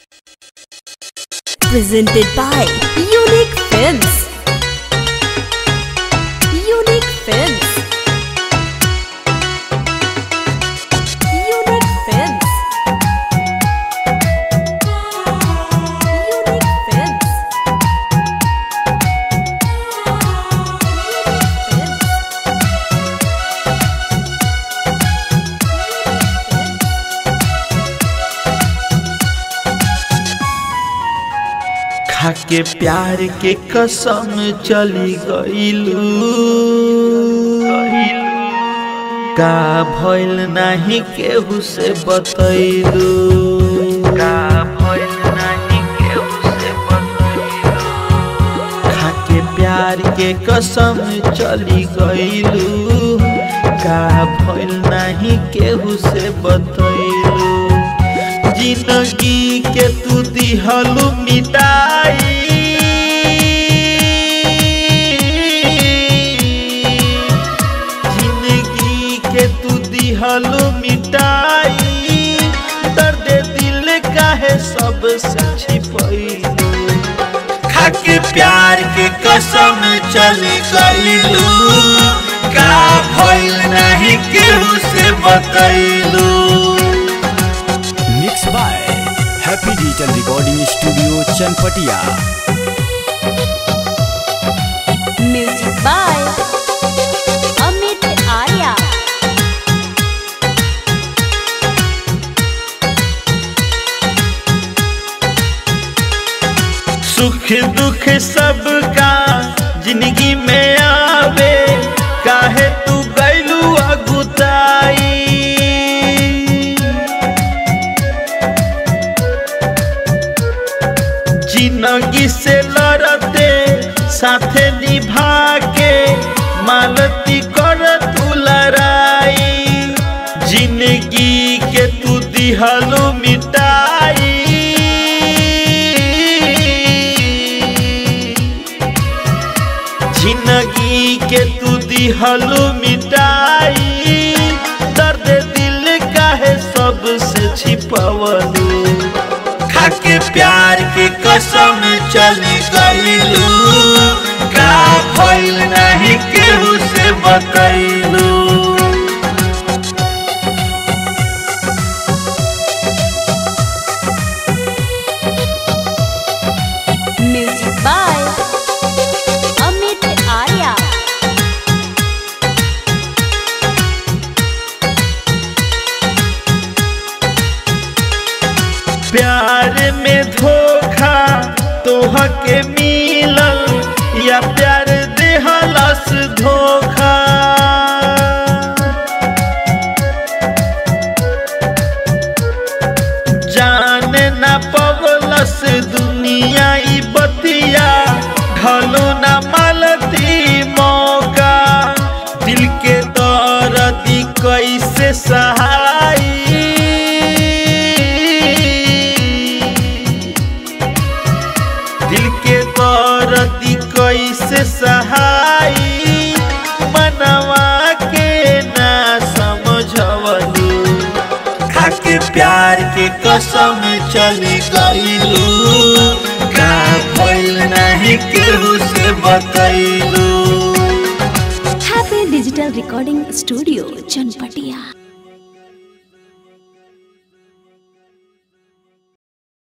Presented by Unique Films. Unique Films. Unique Films. Unique Films. Unique Films. खाके प्यार के कसम चली गईलू का भइल नाही केहू से बतैलू का भइल नाही केहू से बतैलू खाके प्यार के कसम चली गईलू का भइल नाही केहू से बतैलू जिंदगी के तू दिहलू मिटाई जिंदगी के तू दिहलू मिटाई दर्द दिल काहे सबसे छिपैलू खाके प्यार के कसम चली गईलू का भइल नहीं केहू से बतैलू mix by happy digital recording studio Chanpatia Music by Amit Arya. सुख दुख सबका जिंदगी में आवे काहे तू गैलू अगुताई जिंदगी से लड़ते साथे निभा के मालती कर तू लड़ाई जिंदगी के तू दिहलू मिटाई जिंदगी के तू दिहलू मिटाई दर्द दिल काहे सबसे छिपवलू खाके प्यार के कसम चली गईलू का भइल नहीं केहू से बतैलू Music by Amit Arya. प्यार में धोखा तोह के मिलल या प्यार देहलस धोखा जान न पवलस दुनिया ई बतिया ढलो न मालती मौका दिल के दर्द कैसे सहाई दिल के दर्द कैसे सहाई मनवा के ना समझवलू खाके प्यार के कसम चली गईलू का भइल नहीं केहू से बतैलू Happy Digital Recording Studio, Chanpatia.